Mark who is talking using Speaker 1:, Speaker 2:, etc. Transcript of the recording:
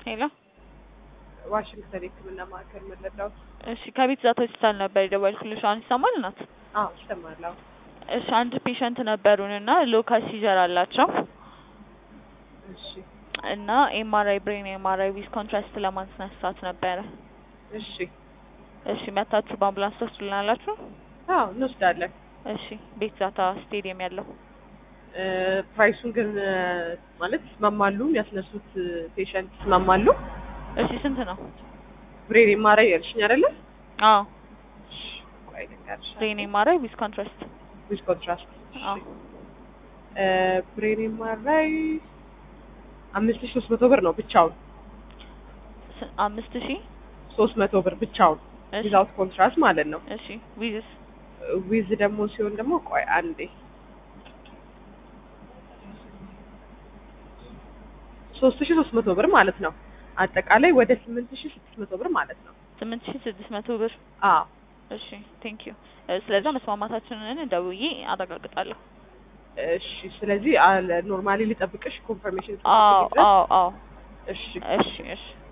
Speaker 1: ሄሎ
Speaker 2: ዋሽንግተን የሕክምና ማዕከል መለዳው።
Speaker 1: እሺ ከቤት ዛታ ሆስፒታል ነበር የደወልኩልሽ። አሁን ይሰማል እናት?
Speaker 2: አዎ ይሰማል። አዎ
Speaker 1: እሺ አንድ ፔሸንት ነበሩን እና ሎካል ሲዘር አላቸው
Speaker 2: እሺ
Speaker 1: እና ኤምአርአይ ብሬን ኤምአርአይ ዊዝ ኮንትራስት ለማስነሳት ነበረ።
Speaker 2: እሺ
Speaker 1: እሺ መታችሁ በአምቡላንስ ትወስዱልናላችሁ?
Speaker 2: አዎ እንወስዳለን።
Speaker 1: እሺ ቤት ዛታ ስቴዲየም ያለው
Speaker 2: እ ፕራይሱን ግን እ ማለት ይስማማሉ? ያስነሱት ፔሸንት ይስማማሉ?
Speaker 1: እሺ ስንት ነው?
Speaker 2: ብሬን ኤምአርአይ ያልሽኝ አይደለ?
Speaker 1: አዎ
Speaker 2: እሺ ቆይ ልንገርሽ።
Speaker 1: ብሬን ኤምአርአይ ዊዝ ኮንትራስት
Speaker 2: ዊዝ ኮንትራስት
Speaker 1: አዎ
Speaker 2: እ ብሬን ኤምአርአይ አምስት ሺህ ሶስት መቶ ብር ነው ብቻውን።
Speaker 1: ስ- አምስት ሺህ
Speaker 2: ሶስት መቶ ብር ብቻውን
Speaker 1: እሺ
Speaker 2: ዊዛውት ኮንትራስት ማለት ነው።
Speaker 1: እሺ ዊዝስ
Speaker 2: ዊዝ ደግሞ ሲሆን ደግሞ ቆይ አንዴ ሶስት ሺህ ሶስት መቶ ብር ማለት ነው። አጠቃላይ ወደ ስምንት ሺህ ስድስት መቶ ብር ማለት ነው።
Speaker 1: ስምንት ሺህ ስድስት መቶ ብር
Speaker 2: አዎ
Speaker 1: እሺ ቴንክ ዩ ስለዛ መስማማታችንን ደውዬ አረጋግጣለሁ
Speaker 2: እሺ። ስለዚህ ኖርማሊ ልጠብቅሽ ኮንፈርሜሽን
Speaker 1: አዎ አዎ አዎ
Speaker 2: እሺ
Speaker 1: እሺ እሺ